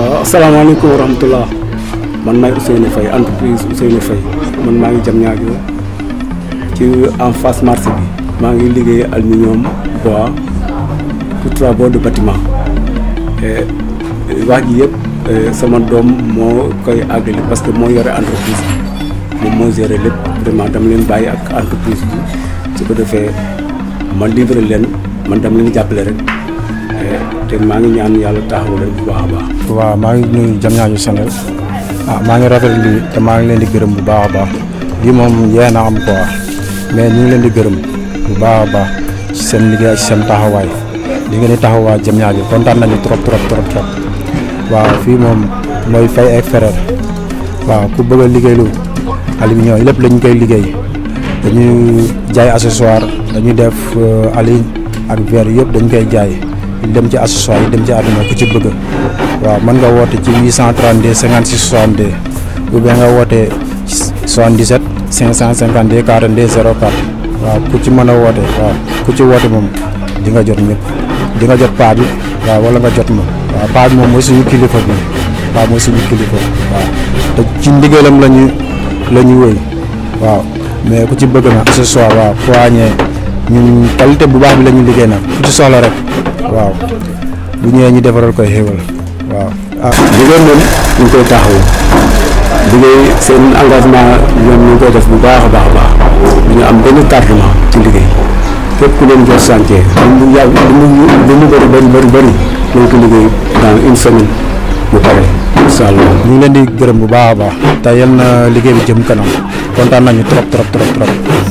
waaw asalaamaaleykum wa rahmatulah man maay Ousseynou Faye entreprise Ousseynou Faye man maa ngi jam ñaajo ci en face marché bi maa ngi liggéey aluminium bois pour travaux de bâtiment wax ji yëpp sama doom moo koy àggali parce que moo yore entreprise bi moom moo géré lépp vraiment dama leen bàyyi ak entreprise bi su ko defee ma livré leen man dama leen jàppale rek te maa ngi ñaan yàlla taxawu leen bu baax a baax. waaw maa ngi nuyu jam ñaañu Sénégal ah maa ngi rafetlu lii te maa ngi leen di gërëm bu baax a baax lii moom yee na am quoi mais ñu ngi leen di gërëm bu baax a baax ci seen liggéey ak seen taxawaay li ngeen di taxawaay jam ñaañu kontaan nañu trop trop trop trop waaw fii moom mooy Faye et Frères waaw ku bëgg a liggéey lu aluminium lépp lañu koy liggéey dañuy jaay accessoire dañuy def aligne ak verre yëpp dañ koy jaay dem ci accessoire yi dem ci àdduna ku ci bëgg waaw mën nga woote ci 832 56 62 ou bien nga woote 77 552 42 04 waaw ku ci mën a woote waaw ku ci woote moom di nga jot ñëpp di nga jot paa bi waaw wala nga jot ma waaw paa bi moom mooy suñu kilifa bi paa mooy suñu kilifa waaw te ci ndigalam la ñu la ñu wéy waaw mais ku ci bëgg na accessoire waaw poignée ñun qualité bu baax bi la ñu liggéey nag ku ci soxla rek waaw bu ñëwee ñu defaral koy xéewal waaw. ah liggéey moom ñu ngi koy taxawu liggéey seen engagement ñoom ñu ngi koy def bu baax a baax a baax du ñu am benn tardement ci liggéey képp ku leen jox chantier lu mu yàgg lu mu lu mu bëri bëri bëri bëri nañ ko liggéey dans une semaine bu pare incha allah. ñu ngi leen di gërëm bu baax a baax te yal na liggéey bi jëm kanam kontaan nañu trop trop trop trop.